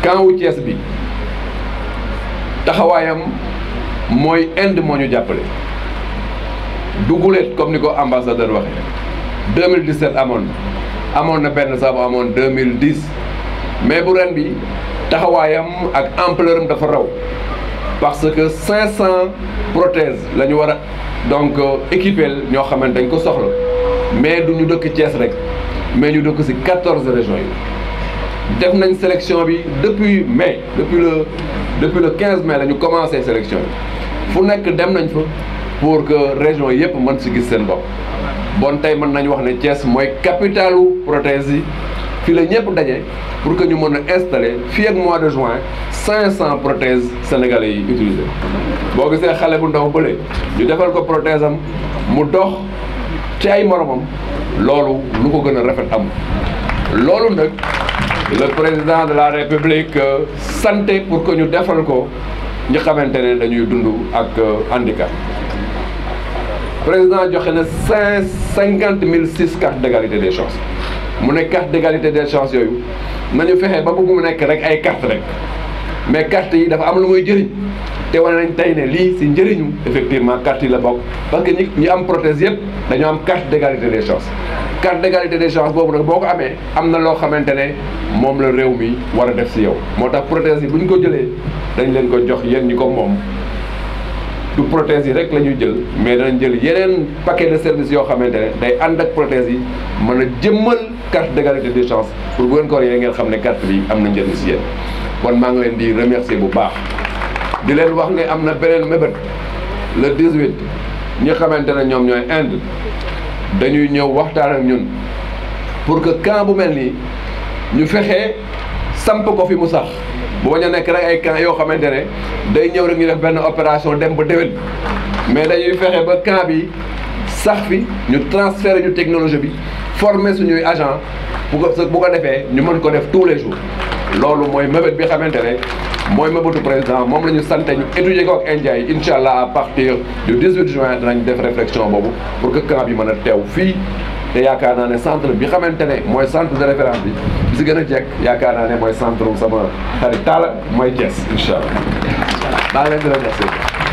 camp wu Thiès bi taxawaayam mooy Inde moo ñu jàppale duguleet comme ni ko ambassadeur waxee 2017 amoon na amoon na benn sax bu amoon 2010 mais bu ren bi taxawaayam ak ampleur am dafa raw parce que 500 prothèses la ñu war a donc équiper ñoo xamante dañ ko soxla mais du ñu dëkk Thiès rek mais ñu dëkk ci 14 régions yi def nañ sélection bi depuis mai depuis le depuis le 15 mai la ñu commencé sélection bi fu nekk dem nañ fa pour que région yëpp mën ci gis seen bopp bon tey mën nañu wax ne Thiès mooy capitalu prothèse yi fii la ñëpp daje pour que ñu mën a installer fii ak mois de juin 500 prothèses sénégalais yi utilisé boo gisee xale bu ndaw bële ñu defal ko prothèse am mu dox ci ay moromam loolu lu ko gën a rafet am loolu nag le président de la république santé pour que ñu defal ko ñi xamante ne dañuy dund ak handicap président joxe na cinq cinquante mille six cartes d'égalité des chances mu nekk carte d'égalité des chances yooyu nañu fexe ba bëgg mu nekk rek ay carte rek mais carte yi dafa am lu muy jëriñ te wane nañ tey ne lii ci njëriñu effectivement carte yi la bokk parce que ñi ñi am prothèse yëpp dañoo am carte d'égalité des chances carte d'égalité des chances boobu nag boo ko amee am na loo xamante ne moom la réew mi war a def ci yow moo tax prothèse yi bu ñu ko jëlee dañ leen ko jox yéen ñi ko moom du prothèse yi rek la ñuy jël mais danañ jël yeneen paquet de services yoo xamante ne day ànd ak prothèse yi mën a jëmmal carte d'égalité des chances pour bu ngeen ko yoree ngeen xam ne carte bi am na njëriñ ci yéen kon maa ngi leen di remercier bu baax di leen wax ne am na beneen mébét le 18 ñi xamante ne ñoom ñooy Inde dañuy ñëw waxtaan ak ñun pour que camp bu mel nii ñu fexe samp ko fi mu sax bu bañ a nekk rek ay camp yoo xamante ne day ñëw rek ñu def benn opération dem ba déwén mais dañuy fexe ba camp bi sax fi ñu transférer ñu technologie bi former suñuy agent bu ko bu ko defee ñu mën ko def tous les jours loolu mooy mébét bi xamante ne mooy mébétu président moom la ñu sant ñu étudier ko ak India yi incha allah à partir du 18 juin danañ def réflexion boobu pour que camp bi mën a teew fii te yaakaar naa ne centre bi xamante ne mooy centre de référence bi bi si gën a jekk yaakaar naa ne mooy centre sama xarit Talla mooy Thiès incha allah maa ngi leen di remercier